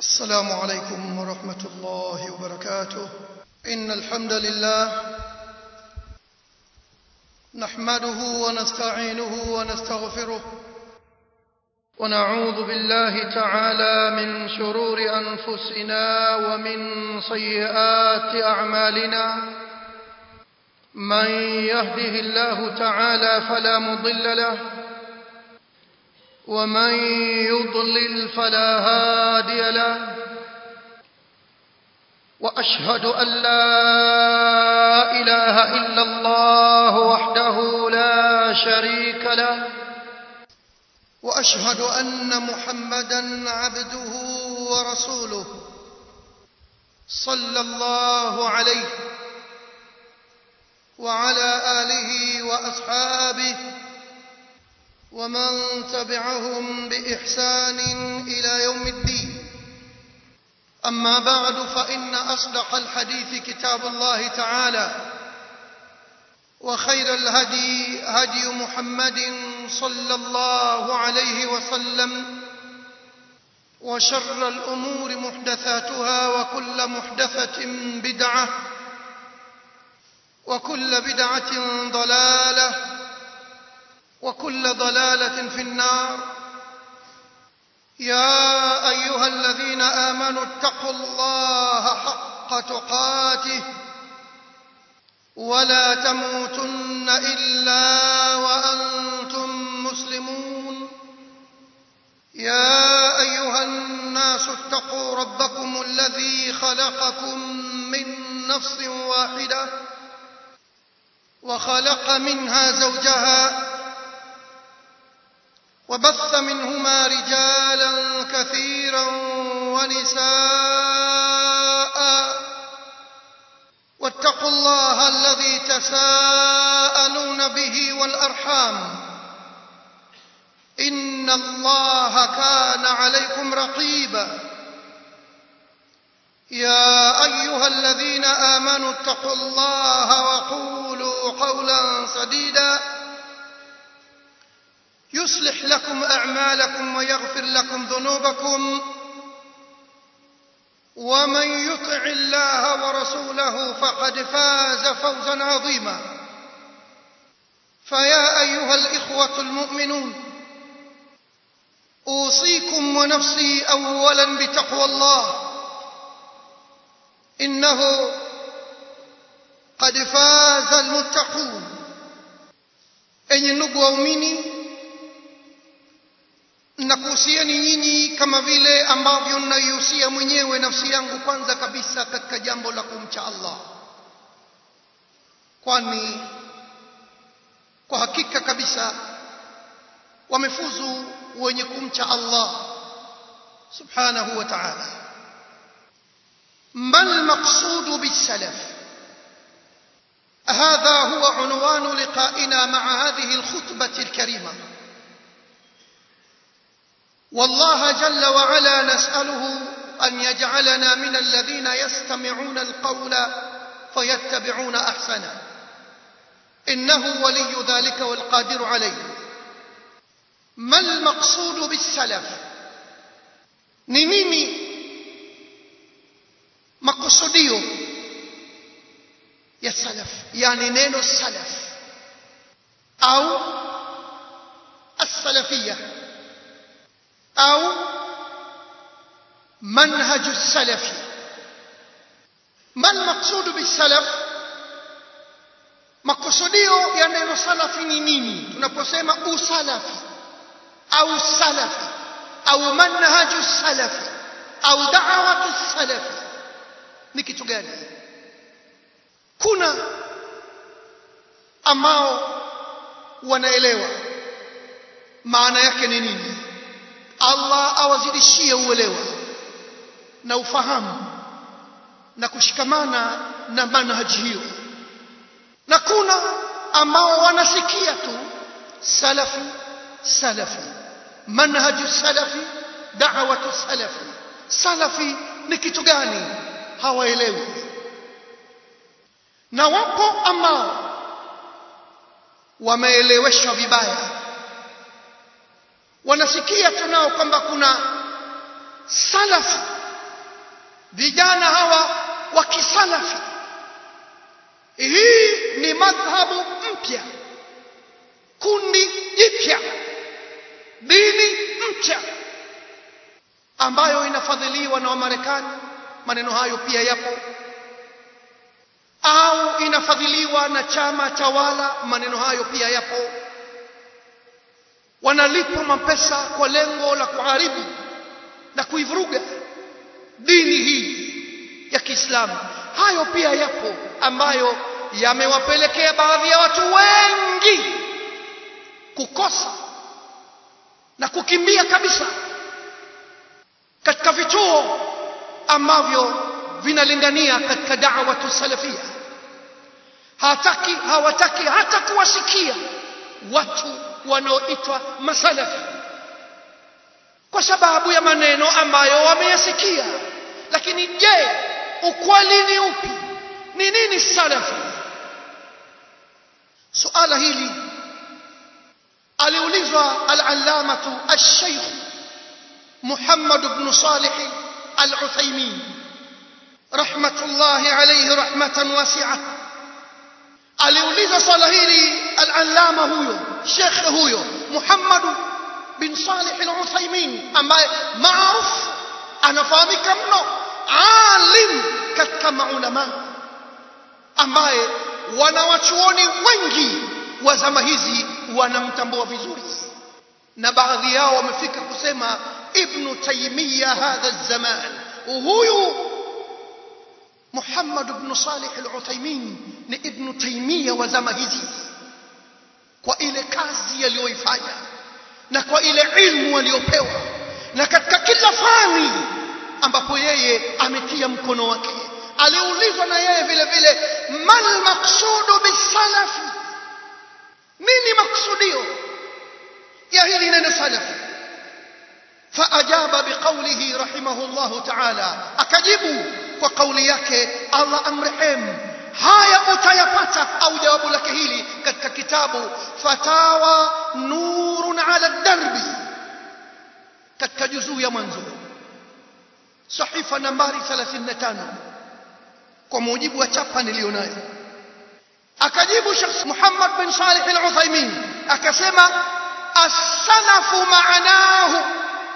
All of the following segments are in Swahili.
السلام عليكم ورحمة الله وبركاته إن الحمد لله نحمده ونستعينه ونستغفره ونعوذ بالله تعالى من شرور أنفسنا ومن سيئات أعمالنا من يهده الله تعالى فلا مضل له ومن يضلل فلا هادي له واشهد ان لا اله الا الله وحده لا شريك له واشهد ان محمدا عبده ورسوله صلى الله عليه وعلى اله واصحابه ومن تبعهم باحسان الى يوم الدين اما بعد فان اصدق الحديث كتاب الله تعالى وخير الهدي هدي محمد صلى الله عليه وسلم وشر الامور محدثاتها وكل محدثه بدعه وكل بدعه ضلاله وكل ضلاله في النار يا ايها الذين امنوا اتقوا الله حق تقاته ولا تموتن الا وانتم مسلمون يا ايها الناس اتقوا ربكم الذي خلقكم من نفس واحده وخلق منها زوجها وبث منهما رجالا كثيرا ونساء واتقوا الله الذي تساءلون به والارحام ان الله كان عليكم رقيبا يا ايها الذين امنوا اتقوا الله وقولوا قولا سديدا يصلح لكم اعمالكم ويغفر لكم ذنوبكم ومن يطع الله ورسوله فقد فاز فوزا عظيما فيا ايها الاخوه المؤمنون اوصيكم ونفسي اولا بتقوى الله انه قد فاز المتقون enyi ndugu waumini nakuhusieni nyinyi kama vile ambavyo naihusia mwenyewe nafsi yangu kwanza kabisa katika jambo la kumcha Allah kwani kwa hakika kabisa wamefuzu wenye kumcha Allah subhanahu wa ta'ala ما المقصود بالسلف هذا هو عنوان لقائنا مع هذه الخطبة الكريمة والله جل وعلا نسأله أن يجعلنا من الذين يستمعون القول فيتبعون أحسنه إنه ولي ذلك والقادر عليه ما المقصود بالسلف نميمي makusudio ya salaf yani neno salaf au as-salafiyya au manhaj as-salafi ما المقصود بالسلف makusudio ya neno salafi ni nini tunaposema usalafi au salafi au manhaju salafi au da'watu salafi ni kitu gani kuna ambao wanaelewa maana yake ni nini Allah awazidishie uelewa na ufahamu na kushikamana na manhaji hiyo na kuna ambao wanasikia tu salafi salafi manhaju salafi da'watu salafi salafi ni kitu gani hawaelewi na wapo ambao wameeleweshwa vibaya wanasikia tunao kwamba kuna salaf vijana hawa wa kisalafi hii ni madhhabu mpya kundi jipya dini mpya ambayo inafadhiliwa na wamarekani maneno hayo pia yapo au inafadhiliwa na chama tawala maneno hayo pia yapo wanalipwa mapesa kwa lengo la kuharibu na kuivuruga dini hii ya Kiislamu hayo pia yapo ambayo yamewapelekea baadhi ya watu wengi kukosa na kukimbia kabisa katika vituo ambavyo vinalingania katika da'watu salafia hataki hawataki hata kuwasikia watu wanaoitwa masalafi kwa sababu ya maneno ambayo wameyasikia lakini je ukweli ni upi ni nini salafi suala hili aliulizwa al-allamatu al-shaykh Muhammad ibn Salih al-Uthaymeen rahmatullahi alayhi rahmatan wasi'ah aliulizwa swala hili al-allama huyo shekhe huyo Muhammad bin Salih al-Uthaymeen ambaye maarufu anafahamika mno alim katika maulama ambaye wanawachuoni wengi wa zama hizi wanamtambua vizuri na baadhi yao wamefika kusema ibn taymiya hadha zaman huyu Muhammad ibn Salih al-Uthaymeen ni ibn taymiya wa zama hizi kwa ile kazi aliyoifanya na kwa ile ilmu aliyopewa na katika kila fani ambapo yeye ametia mkono wake aliulizwa na yeye vile vile mal maqsudu bisalafi nini maksudio ya hili neno salafi فأجاب بقوله رحمه الله تعالى أكجب وقولي yake Allah amrehemu haya utayapata au jawabu lake hili katika kitabu fatawa nurun ala darbi katika juzuu ya mwanzo sahifa nambari 35 kwa mujibu wa chapa nilionayo akajibu Sheikh Muhammad bin Salih al-Uthaymeen akasema as-salafu maanahu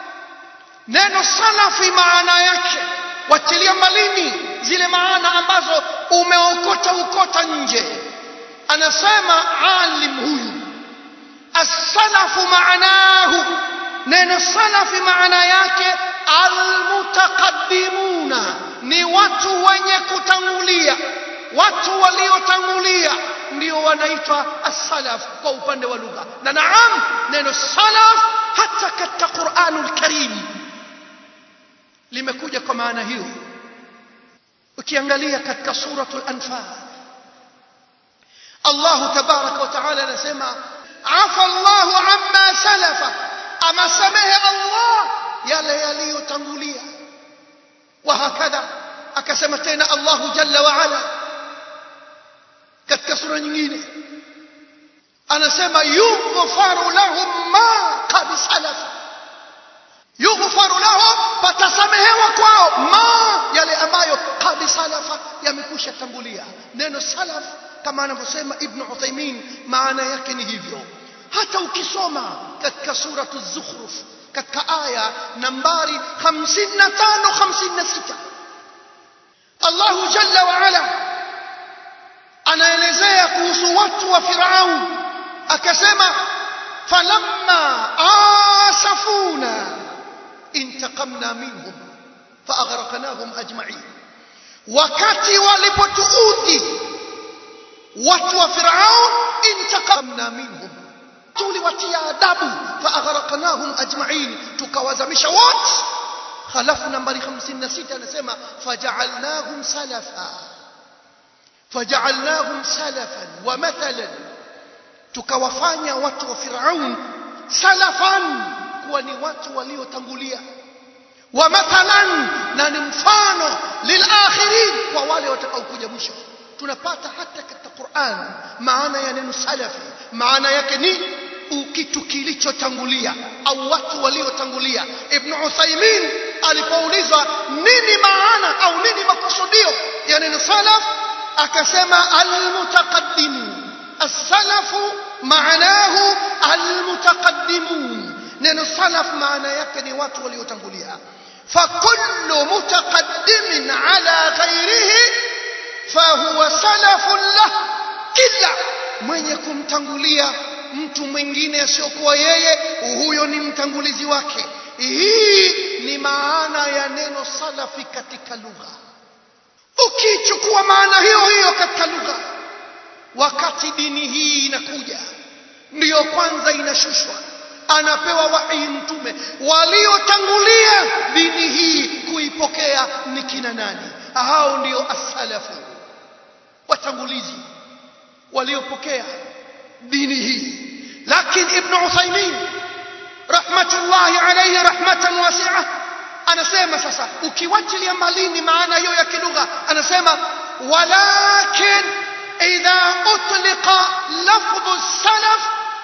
neno salafi maana yake watilia malini zile maana ambazo umeokota ukota nje anasema alim huyu as-salafu maanahu neno salafi maana yake almutaqaddimuna ni watu wenye kutangulia watu waliotangulia ndio wanaitwa as-salaf kwa upande wa lugha na naam neno salaf hata katika Qur'anul Karim limekuja kwa maana hiyo ukiangalia katika suratul anfal Allah tabaraka wa taala anasema afa Allahu amma salafa ama samehe Allah yale yaliyotangulia wa hakadha akasema tena Allah jalla wa ala katika sura nyingine anasema yughfaru lahum ma qad salafa yughfaru lahum patasamehewa kwao ma yale ambayo qad salafa yamekwisha tangulia neno salaf kama anavyosema ibn Uthaymeen maana yake ni hivyo hata ukisoma katika suratu zukhruf katika aya nambari 55 56 Allahu jalla wa ala anaelezea kuhusu watu wa Firaun akasema falamma asafuna intaqamna minhum faaghraqnahum ajma'in wakati walipotuudhi watu wa Firaun intaqamna minhum tuliwatia adabu faaghraqnahum ajma'in tukawazamisha wote halafu nambari 56 anasema faja'alnahum salafa faja'alnahum salafan wa mathalan tukawafanya watu wa Firaun salafan kuwa ni watu waliotangulia wa mathalan na ni mfano lilakhirin kwa wale watakaokuja mwisho tunapata hata katika Qur'an maana ya neno salafi maana yake ni kitu kilichotangulia au watu waliotangulia ibn Uthaymeen alipoulizwa nini maana au neno salaf akasema almutaqaddimun as-salafu maanahu almutaqaddimun neno salaf maana yake ni watu waliotangulia fakullu mutaqaddimin ala ghairihi fahuwa salafun lah kila mwenye kumtangulia mtu mwingine asiyokuwa yeye huyo ni mtangulizi wake hii ni maana ya neno salafi katika lugha ukichukua maana hiyo hiyo katika lugha wakati dini hii inakuja ndiyo kwanza inashushwa anapewa wahi mtume waliotangulia dini hii kuipokea ni kina nani hao ndio asalafu watangulizi waliopokea dini hii lakini ibn Uthaymeen rahmatullahi alayhi rahmatan wasi'a anasema sasa ukiwachilia malini maana hiyo ya kilugha anasema walakin idha utliqa lafdhu salaf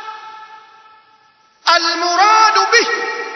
المراد به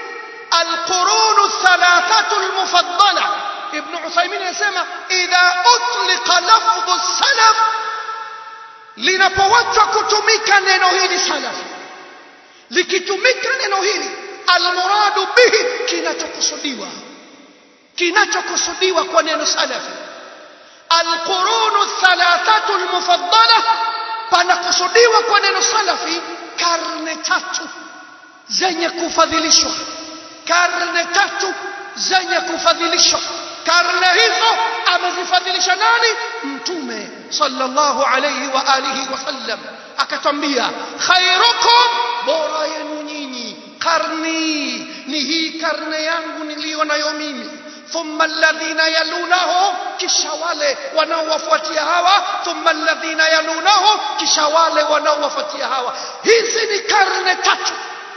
القرون الثلاثة المفضلة ابن عثيمين يسمى إذا أطلق لفظ السلف linapowachwa kutumika neno hili salafi likitumika neno hili almuradu bihi kinachokusudiwa kinachokusudiwa kwa neno salafi alqurunu thalathatu almufaddala panakusudiwa kwa neno salafi karne tatu zenye kufadhilishwa karne tatu zenye kufadhilishwa karne hizo amezifadhilisha nani mtume sallallahu alayhi wa alihi wasallam akatwambia khairukum bora yenu nyinyi karni ni hii karne yangu niliyo nayo mimi thumma alladhina yalunahu kisha wale wanaowafuatia hawa thumma alladhina yalunahu kisha wale wanaowafuatia hawa hizi ni karne tatu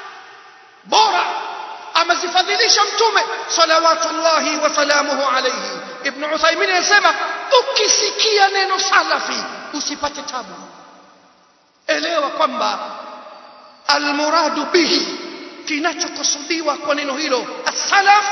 bora amezifadhilisha mtume salawatullahi wasalamuhu alayhi ibn uthaymin anasema ukisikia neno salafi usipate tabu elewa kwamba almuradu bihi kinachokusudiwa kwa neno hilo as-salaf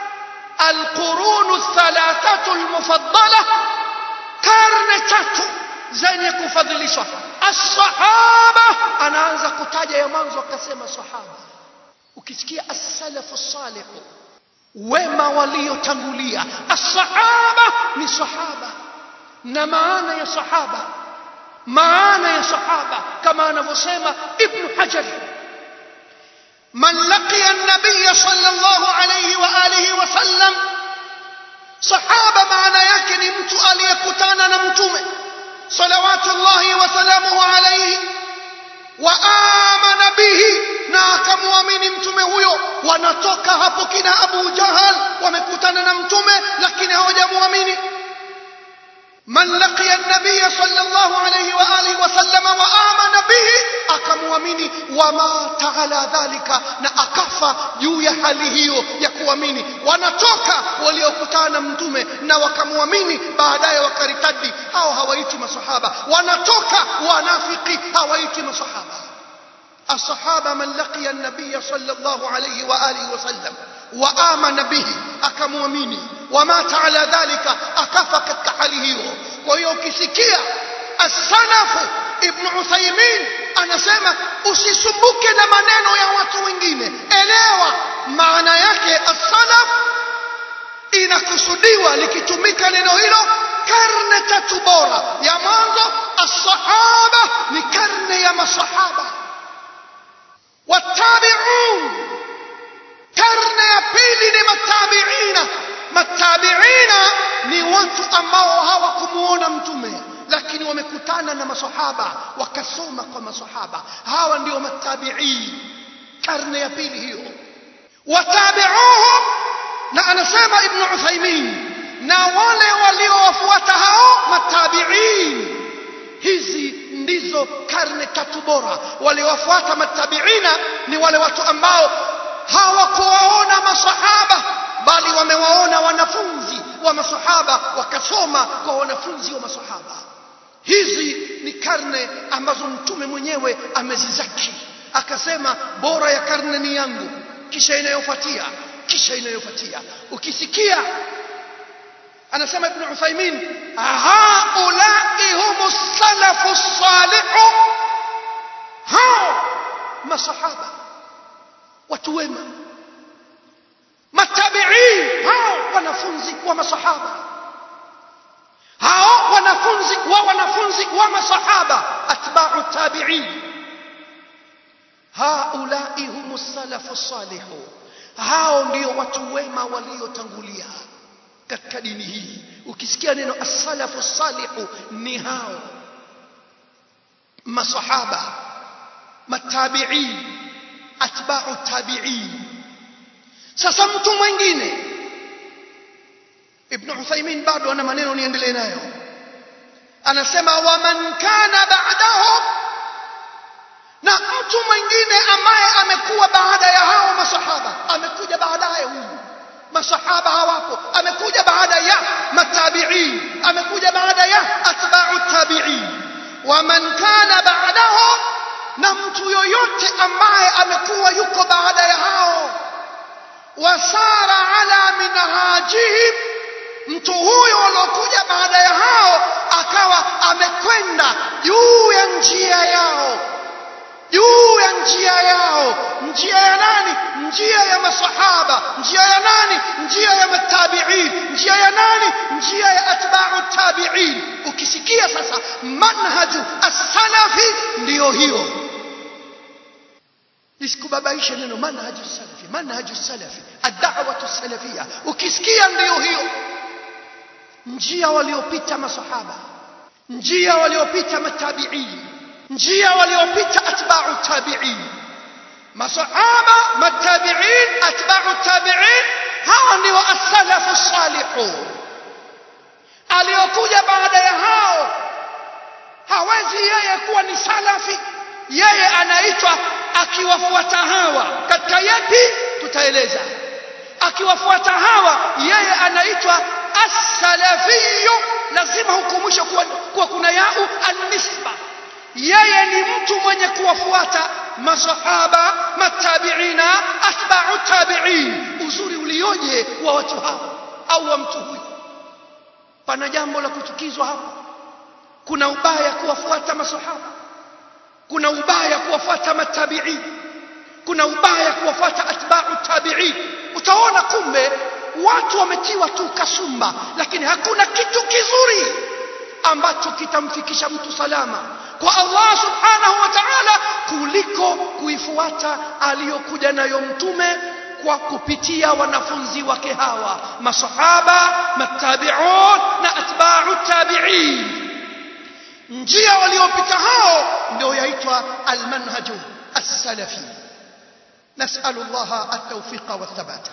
alqurunu thalathatu almufaddala karne tatu zenye kufadhilishwa as-sahaba anaanza kutaja ya mwanzo akasema sahaba ukisikia as-salafu salih wema waliotangulia as-sahaba ni sahaba na maana ya sahaba maana ya sahaba kama anavyosema ibn hajar man laqiya an-nabiy sallallahu alayhi wa alihi wa sallam sahaba maana yake ni mtu aliyekutana na mtume salawatullahi wa salamuhu alayhi wa amana bihi na akamwamini mtume huyo wanatoka hapo kina Abu Jahal wamekutana na mtume lakini hawajamwamini man laqiya an-nabiy sallallahu alayhi wa alihi wa sallama wa amana bihi akamwamini wama ta'ala dhalika na akafa juu ya hali hiyo ya kuamini wanatoka waliokutana na mtume na wakamwamini baadaye wakaritadi hao hawaiti masahaba wanatoka wanafiki hawaiti masahaba الصحابة من لقي النبي صلى الله عليه وآله وسلم وآمن به أكموميني ومات على ذلك أكفك كحاله وهي ukisikia السلف ابن عثيمين anasema usisumbuke na maneno ya watu wengine elewa maana yake as-salaf inakusudiwa likitumika neno hilo karne tatu bora ya mwanzo as-sahaba ni karne ya masahaba والتابعون karne ya pili ni matabiina matabiina ni watu ambao hawakumuona mtume lakini wamekutana na masahaba wakasoma kwa masahaba hawa ndio matabiin karne ya pili hiyo watabiuhum na anasema ibn uthaymin na wale waliowafuata hao matabiin hizi ndizo karne tatu bora waliowafuata matabiina ni wale watu ambao hawakuwaona masahaba bali wamewaona wanafunzi wa masahaba wakasoma kwa wanafunzi wa masahaba hizi ni karne ambazo mtume mwenyewe amezizaki akasema bora ya karne ni yangu kisha inayofuatia kisha inayofuatia ukisikia anasema ibn Uthaymeen haulai humu salafu salihu hao masahaba watu wema matabiin hao wanafunzi wa masahaba hao wanafunzi wa wanafunzi wa masahaba atba'u tabi'in haulai humu salafu salihu hao ndio watu wema waliotangulia katika dini hii ukisikia neno as-salafu salihu ni hao masahaba matabi'in atba'u tabi'in sasa mtu mwingine ibn Uthaymeen bado ana maneno niendelee nayo anasema wa man kana ba'dahu na mtu mwingine ambaye amekuwa baada ya hao masahaba amekuja baadaye huyu masahaba hawapo amekuja baada ya matabi'in amekuja baada ya atba'u tabi'in wa man kana ba'dahu na mtu yoyote ambaye amekuwa yuko baada ya hao wasara ala minhajihim mtu huyo aliokuja baada ya hao akawa amekwenda juu ya njia yao juu ya njia yao njia ya nani njia ya masahaba njia ya nani njia ya matabiin njia ya nani njia ya atba'u tabiin ukisikia sasa manhaju as-salafi ndiyo hiyo lisikubabaishe neno manhaju salafi manhaju salafi ad-da'watu salafia ukisikia ndiyo hiyo njia waliopita masahaba njia waliopita matabiin njia waliopita atba'u tabi'in masahaba matabi'in atba'u tabi'in hawa ndio as-salafu salihu aliyokuja baada ya hao hawezi yeye kuwa ni salafi yeye anaitwa akiwafuata hawa katika yapi tutaeleza akiwafuata hawa yeye anaitwa as-salafiyyu lazima hukumusha kuwa, kuwa kuna yau an-nisba yeye ni mtu mwenye kuwafuata masahaba matabiina atba'u tabi'in uzuri ulioje wa watu hao au wa mtu huyu pana jambo la kuchukizwa hapo kuna ubaya kuwafuata masahaba kuna ubaya kuwafuata matabi'in kuna ubaya kuwafuata atba'u tabi'in utaona kumbe watu wametiwa tu kasumba lakini hakuna kitu kizuri ambacho kitamfikisha mtu salama kwa Allah subhanahu wa ta'ala kuliko kuifuata aliyokuja nayo mtume kwa kupitia wanafunzi wake hawa masahaba matabi'un na atba'u tabi'in njia waliopita hao ndio yaitwa almanhaju as-salafi نسأل الله التوفيق والثبات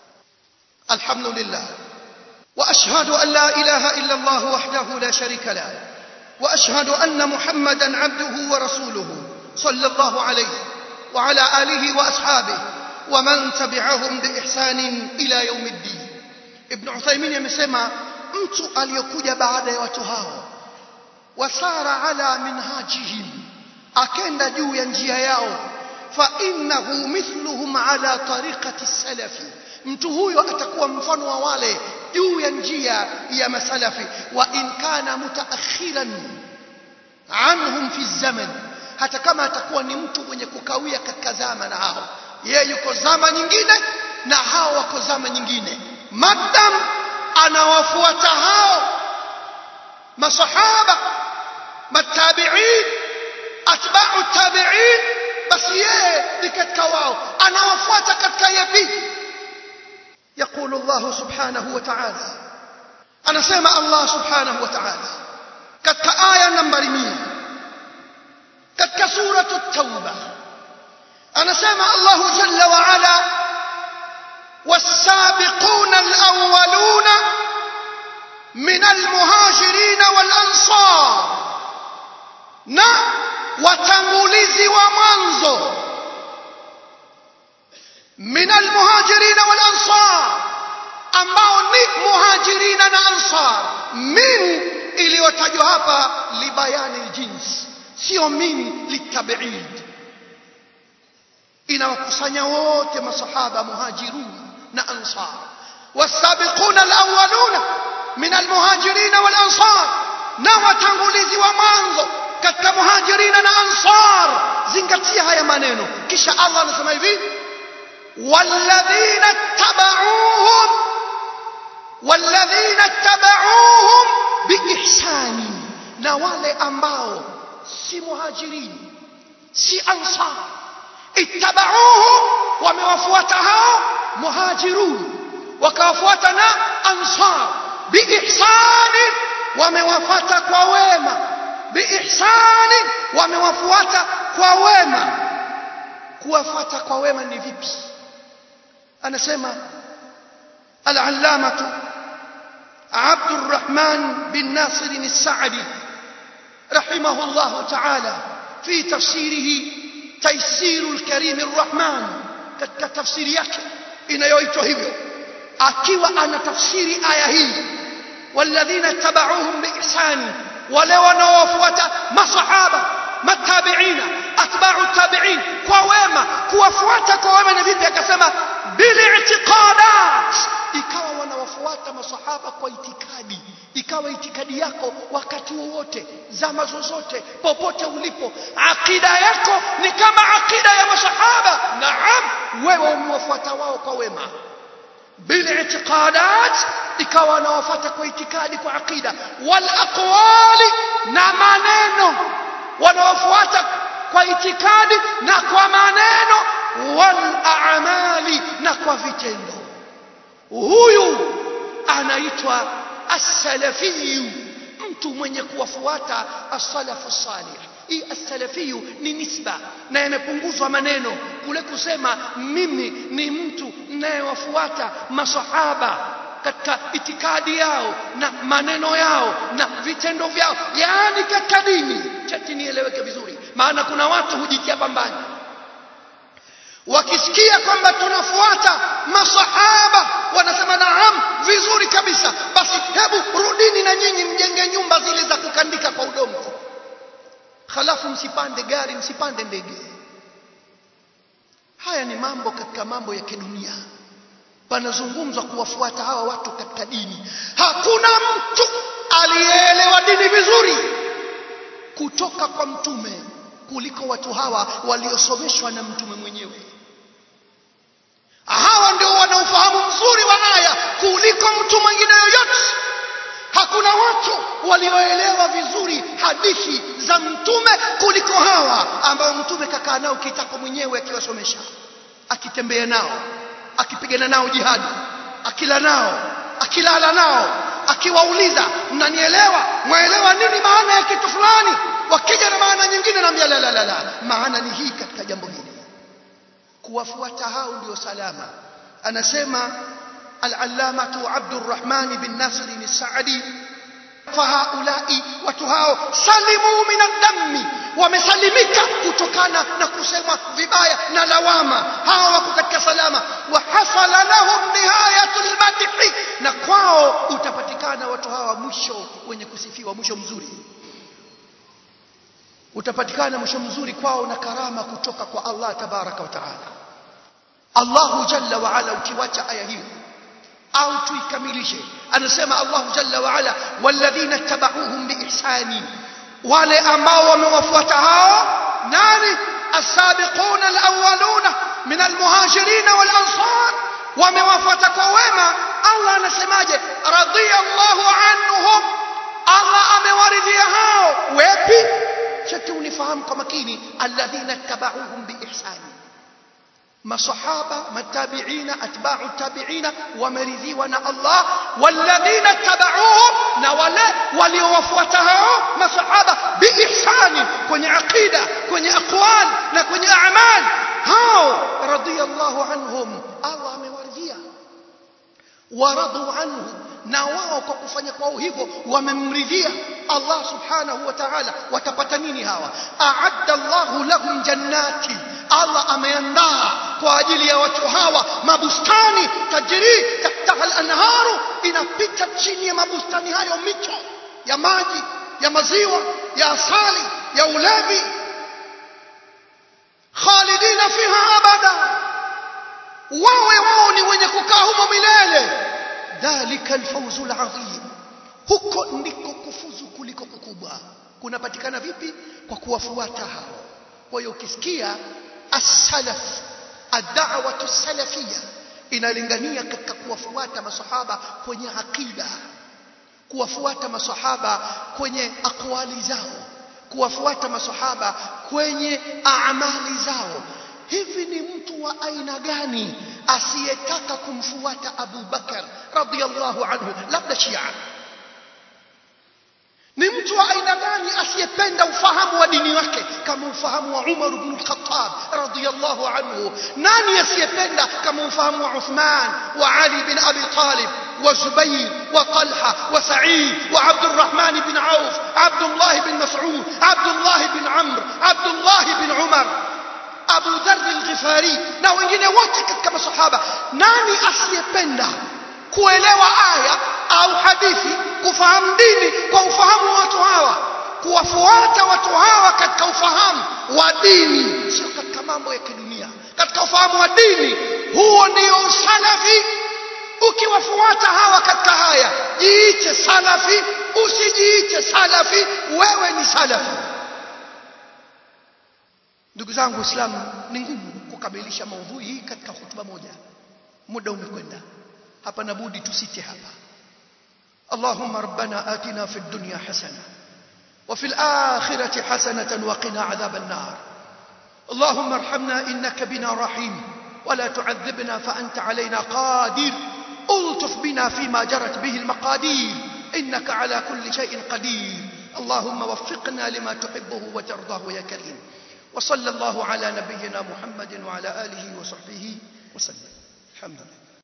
الحمد لله وأشهد أن لا إله إلا الله وحده لا شريك له واشهد ان محمدا عبده ورسوله صلى الله عليه وعلى اله واصحابه ومن تبعهم باحسان الى يوم الدين ابن عثيمين amesema mtu aliyokuja baada ya watu hao wasara ala minhajihim akenda juu ya njia yao fa innahu mithluhum ala tariqati salafi mtu huyo atakuwa mfano wa wale juu ya njia ya masalafi wa in kana mutaakhiran anhum fi zaman hata kama atakuwa ni mtu mwenye kukawia katika zama na hao yeye yuko zama nyingine na hao wako zama nyingine madam anawafuata hao masahaba matabiin atba'u tabiin basi yeye ni katika wao anawafuata katika yapi يقول الله سبحانه وتعالى أنا سمع الله سبحانه وتعالى كتك آية نمبر مية كتك سورة التوبة أنا سمع الله جل وعلا والسابقون الأولون من المهاجرين والأنصار na watangulizi wa mwanzo min almuhajirina wal ansar ambao ni muhajirina na ansar min iliyotajwa hapa libayani jins sio min litabid inawakusanya wote masahaba muhajirun na ansar wasabiquna alawwaluna min almuhajirin wal ansar na watangulizi wa mwanzo katika muhajirina na ansar zingatia haya maneno kisha Allah anasema hivi walladhina tabauhum walladhina tabauhum biihsani na wale ambao si muhajirini si ansar ittabauhum wamewafuata hao muhajirun wakawafuata na ansar biihsani wamewafuata kwa wema biihsani wamewafuata kwa wema kuwafuata kwa wema ni vipi anasema al-allamatu عبد الرحمن بن ناصر السعدي رحمه الله تعالى في تفسيره تيسير الكريم الرحمن katika tafsiri yake inayoitwa hivyo akiwa ana tafsiri aya hii walladhina tabauhum biihsani wale wanaowafuata masahaba matabiina atba'u tabi'in kwa wema kuwafuata kwa wema ni vipi akasema bil i'tiqadat ikawa wanawafuata masahaba kwa itikadi ikawa itikadi yako wakati wowote zama zozote popote ulipo akida yako ni kama akida ya masahaba naam wewe umewafuata wao kwa wema بالاعتقادات ikawa wanawafuata kwa itikadi kwa akida wal aqwali na maneno wanawafuata kwa itikadi na kwa maneno wal a'mali na kwa vitendo huyu anaitwa as-salafiyu mtu mwenye kuwafuata as-salafu salih hii as-salafiyu ni nisba na yamepunguzwa maneno kule kusema mimi ni mtu ninayewafuata masahaba katika itikadi yao na maneno yao na vitendo vyao yaani katika dini chati nieleweke vizuri maana kuna watu hujitia pambani wakisikia kwamba tunafuata masahaba wanasema naam vizuri kabisa basi hebu rudini na nyinyi mjenge nyumba zile za kukandika kwa udongo halafu msipande gari msipande ndege haya ni mambo katika mambo ya kidunia panazungumzwa kuwafuata hawa watu katika dini hakuna mtu aliyeelewa dini vizuri kutoka kwa mtume kuliko watu hawa waliosomeshwa na mtume mwenyewe hawa ndio wana ufahamu mzuri wa aya kuliko mtu mwingine yoyote hakuna watu walioelewa vizuri hadithi za mtume kuliko hawa ambao mtume kakaa nao kitako mwenyewe akiwasomesha akitembea nao akipigana nao jihadi akila nao akilala nao akiwauliza mnanielewa mwaelewa nini maana ya kitu fulani wakija na maana nyingine naambia la la la la maana ni hii katika jambo hili kuwafuata hao ndio salama anasema al-allamatu Abdurrahman bin Nasr al-Sa'di fahaulai watu hao salimu min ad-dammi wamesalimika kutokana na kusemwa vibaya na lawama hawa wako katika salama wa hasala lahum nihayatul madhi na kwao utapatikana watu hawa mwisho wenye kusifiwa mwisho mzuri utapatikana mwisho mzuri kwao na karama kutoka kwa Allah tabaraka wa taala Allahu jalla wa ala ukiwacha aya hiyo au tuikamilishe anasema Allahu jalla wa ala walladhina tabauhum biihsani wale ambao wamewafuata hao nani as-sabiquna al-awwaluna min al-muhajirin wal-ansar wamewafuata kwa wema Allah anasemaje radiyallahu anhum Allah amewaridhia hao wepi chati unifahamu kwa makini alladhina tabauhum biihsani masahaba matabiina atba'u tabiina wameridhiwa na Allah walladhina tabauhum na wale waliowafuata hao masahaba biihsani kwenye aqida kwenye aqwal na kwenye a'mal hao radiyallahu anhum Allah amewaridhia waradu anhu na wao kwa kufanya kwao hivyo wamemridhia Allah subhanahu wa ta'ala watapata nini hawa a'adda Allahu lahum jannati Allah ameandaa kwa ajili ya watu hawa mabustani tajri tahtaha al-anharu inapita chini ya mabustani hayo mito ya maji ya maziwa ya asali ya ulevi khalidina fiha abada wawe wao ni wenye kukaa humo milele dhalika alfawzu alazim kufuzu kuliko kukubwa kunapatikana vipi kwa kuwafuata hao kwa hiyo ukisikia as-salaf ad-da'watu salafiyya inalingania katika kuwafuata masahaba kwenye akida kuwafuata masahaba kwenye akwali zao kuwafuata masahaba kwenye amali zao hivi ni mtu wa aina gani asiyetaka kumfuata Abu Bakar radhiyallahu anhu labda Shia ni mtu wa aina gani asiyependa ufahamu wa dini wake kama ufahamu wa Umar ibn al-Khattab radhiyallahu anhu nani asiyependa kama ufahamu wa Uthman wa Ali bin Abi Talib wa Zubayr wa Talha wa Sa'id wa Abd الرحمن بن عوف عبد الله بن مسعود عبد الله بن عمرو عبد الله بن عمر Abu Dharr al-Ghifari na wengine wote katika masahaba nani asiyependa kuelewa aya au hadithi kufahamu dini kwa ufahamu wa watu hawa kuwafuata watu hawa katika ufahamu wa dini sio katika mambo ya kidunia katika ufahamu wa dini huo ndio usalafi ukiwafuata hawa katika haya jiite salafi usijiite salafi wewe ni salafi ndugu zangu waislamu ni ngumu kukamilisha maudhui hii katika hutuba moja muda umekwenda hapa nabudi tusite hapa اللهم ربنا آتنا في الدنيا حسنة وفي الآخرة حسنة وقنا عذاب النار اللهم ارحمنا إنك بنا رحيم ولا تعذبنا فأنت علينا قادر ألطف بنا فيما جرت به المقادير إنك على كل شيء قدير اللهم وفقنا لما تحبه وترضاه يا كريم وصلى الله على نبينا محمد وعلى آله وصحبه وسلم الحمد لله